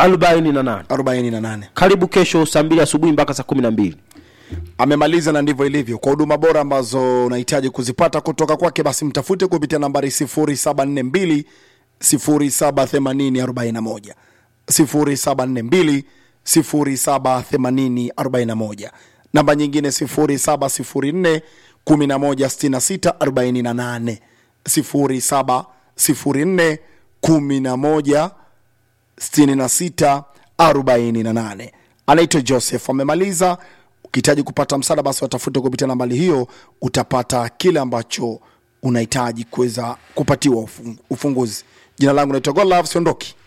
arobaini na nane 48 karibu kesho saa mbili asubuhi mpaka saa kumi na mbili amemaliza na ndivyo ilivyo kwa huduma bora ambazo unahitaji kuzipata kutoka kwake basi mtafute kupitia nambari 0742 078041 0742 078041 namba nyingine 0704 116648 0704 11 6648 anaitwa joseph amemaliza ukihitaji kupata msaada basi watafute kupitia nambari hiyo utapata kile ambacho unahitaji kuweza kupatiwa ufungu- ufunguzi jina langu naitwa golove siondoki